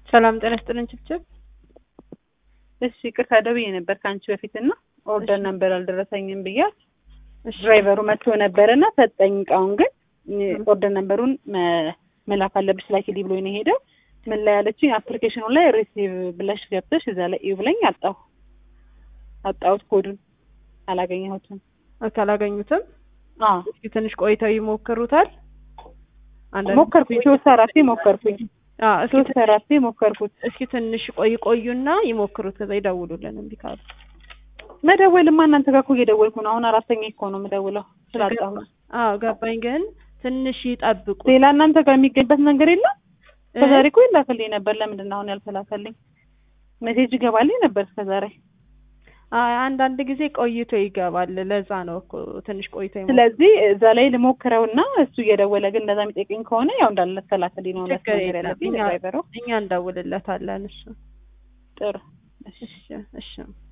ሰላም ጤና ይስጥልን ችብችብ። እሺ ይቅርታ ደውዬ ነበር ከአንቺ በፊት እና ኦርደር ነበር አልደረሰኝም ብያት እሺ ድራይቨሩ መጥቶ ነበር እና ሰጠኝ እቃውን ግን ኦርደር ነንበሩን መ- መላክ አለብሽ ላኪልኝ ብሎኝ ነው የሄደው ምን ላይ ያለችኝ አፕሊኬሽኑ ላይ ሪሲቭ ብለሽ ገብተሽ እዛ ላይ እዩ ብለኝ አጣሁ አጣሁት ኮዱን አላገኘሁትም ኦኬ፣ አላገኙትም። አዎ እስኪ ትንሽ ቆይተው ይሞክሩታል። አንዳንድ ሞከርኩኝ ሶስት አራቴ ሞከርኩኝ አዎ፣ እስኪ ሶስት አራቴ ሞከርኩት እስኪ ትንሽ ቆይ ቆዩና ይሞክሩት፣ ከዛ ይደውሉልን እምቢ ካሉ። መደወልማ እናንተ ጋር እኮ እየደወልኩ ነው አሁን አራተኛ እኮ ነው የምደውለው ስላጣሁ አዎ ገባኝ፣ ግን ትንሽ ይጠብቁ። ሌላ እናንተ ጋር የሚገኝበት ነገር የለም እስከዛሬ እኮ ይላክልኝ ነበር ለምንድን ነው አሁን ያልተላከልኝ ሜሴጅ ይገባልኝ ነበር እስከዛሬ አይ አንዳንድ ጊዜ ቆይቶ ይገባል። ለዛ ነው እኮ ትንሽ ቆይቶ ይሞክሩ። ስለዚህ እዛ ላይ ልሞክረውና እሱ እየደወለ ግን እንደዛ የሚጠይቀኝ ከሆነ ያው እንዳለ ተላከልኝ ነው ችግር ነገር የለም። ያለብኝ እኛ ድራይቨሩ እኛ እንደውልለታለን። እሱ ጥሩ እሺ እሺ